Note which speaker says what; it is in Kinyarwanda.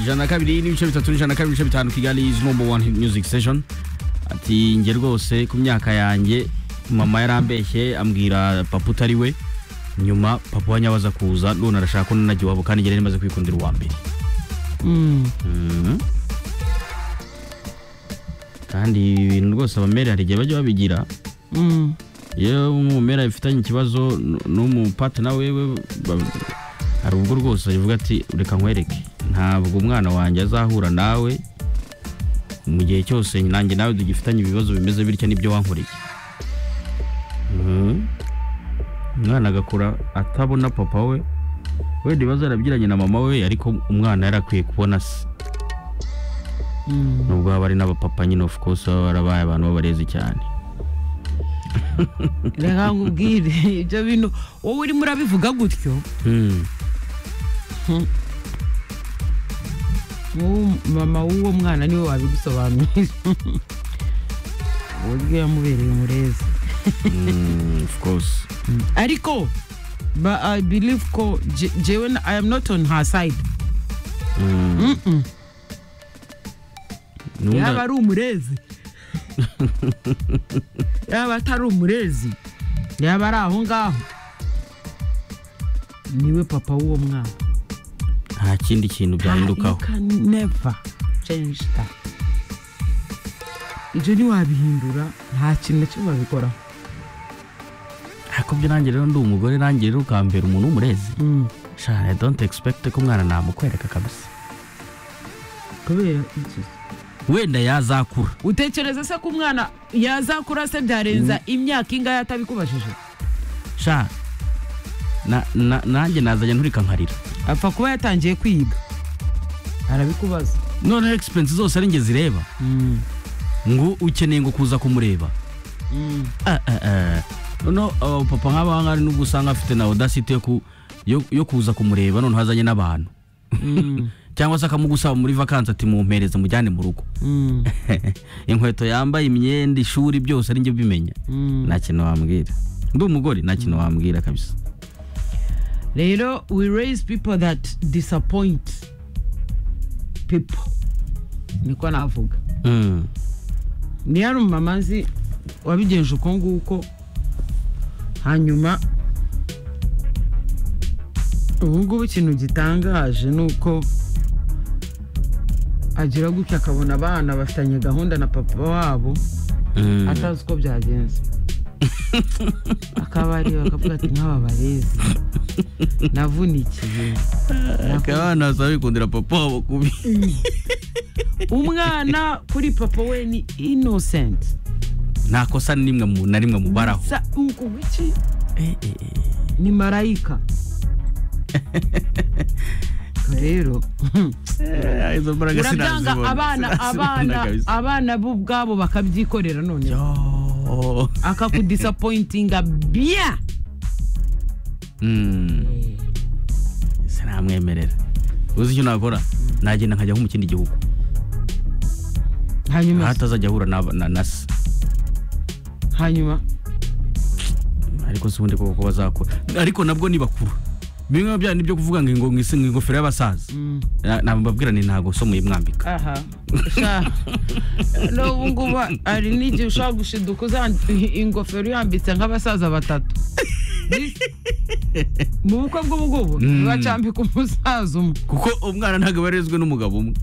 Speaker 1: ijana na kabiri n'ibice bitatu n'ijana na kabiri ibice bitanu kigali is number one hit music session ati njye rwose ku myaka yanjye mama yarambeshye ambwira papa utari we nyuma papa wanyabaza kuza none arashaka ko nanajya iwabo kandi njye rero maze kwikundira uwa mbere Mhm. kandi ibintu rwose abamera hari igihe bajya babigira iyo umumera bifitanye ikibazo n- n'umupatina wewe ba- hari ubwo rwose bavuga ati reka nkwereke ntabwo umwana wanjye azahura nawe mu gihe cyose nanjye nawe tugifitanye ibibazo bimeze bityo nibyo wankoreye Mhm. umwana agakura atabona papa we wenda ibibazo yarabyiranye na mama we ariko umwana yari akwiye kubona se nubwo haba hari n'abapapa nyine of course baba barabaye abantu b'abarezi cyane
Speaker 2: reka nkubwire ibyo bintu wowe urimo urabivuga gutyo
Speaker 1: Mhm.
Speaker 2: wowe mama w'uwo mwana niwe wabigusobanurira uburyo yamubereye umurezi
Speaker 1: Mhm, of course
Speaker 2: ariko ba- i believe ko je- jewe na- i am not on her side
Speaker 1: Mhm.
Speaker 2: Mm-mm.
Speaker 1: Nunda-
Speaker 2: yaba ari umurezi yaba atari umurezi yaba ari aho ngaho niwe papa w'uwo mwana
Speaker 1: nta kindi kintu byahindukaho
Speaker 2: You can never change that ibyo ntiwabihindura nta kintu na kimwe wabikoraho
Speaker 1: ariko byo nanjye rero ndi umugore nanjye rero ukambera umuntu w'umurezi
Speaker 2: Mm.
Speaker 1: shana i don't expect ko umwana namukwereka kabisa
Speaker 2: kubera iki
Speaker 1: wenda yazakura
Speaker 2: utekereza se ko umwana yazakura se byarenza imyaka ingahe atabikubajije
Speaker 1: sha na- na- nanjye nazajya nturika nkarira
Speaker 2: apfa kuba yatangiye kwiga arabikubaza
Speaker 1: noneho egisipensi zose ari njye zireba ngo ukeneye ngo kuza kumureba Ah, ah, ah. noneho aba papa nk'aba ngaba nubwo usanga afite na odasite yo ku- yo- yo kuza kumureba noneho azanye n'abantu cyangwa se akamugusaba muri vakansi ati mumpereze mujyane mu rugo inkweto yambaye imyenda ishuri byose ari njye ubimenya nta kintu wambwira ndi umugore nta kintu wambwira kabisa
Speaker 2: rero we raise people that disappoint people niko navuga
Speaker 1: Mm.
Speaker 2: niyo ari umumama nzi wabigenje uko nguko hanyuma ubu ngubu ikintu gitangaje ni uko agira gutya akabona abana bafitanye gahunda na papa wabo
Speaker 1: Mm.
Speaker 2: atazi uko byagenze akabareba bakavuga ati nk'aba barezi navunikiye
Speaker 1: Aka abana basaba bikundira papa wabo kubi
Speaker 2: umwana kuri papa we ni innocent
Speaker 1: nta kosa nimwe mu- na rimwe mubaraho
Speaker 2: Sa- uku iki ni marayika rero
Speaker 1: izo mbaraga
Speaker 2: urabyanga
Speaker 1: sinazibona
Speaker 2: abana abana abana bo ubwabo bakabyikorera none akakudisapointinga bya
Speaker 1: sinamwemerera uzi icyo nakora nagenda nkajya nko mu kindi gihugu aho
Speaker 2: hanyuma
Speaker 1: atazajya ahura na- na- na se
Speaker 2: hanyuma
Speaker 1: ariko si ubundi koko bazakora ariko nabwo ni bakuru bimwe bya nibyo kuvuga ngo ingo- ngo isi- ngo ingofero y'abasaza
Speaker 2: Mm.
Speaker 1: Na- nababwira ni ntago somuye mwambika
Speaker 2: aha sha n'ubu ngubu hari n'igihe ushobora gushiduka uzan- ingofero yambitse nk'abasaza batatu mu bukwe bw'ubu ngubu ntibacambika umusaza umwe
Speaker 1: kuko umwana ntabwo aba yarezwe n'umugabo umwe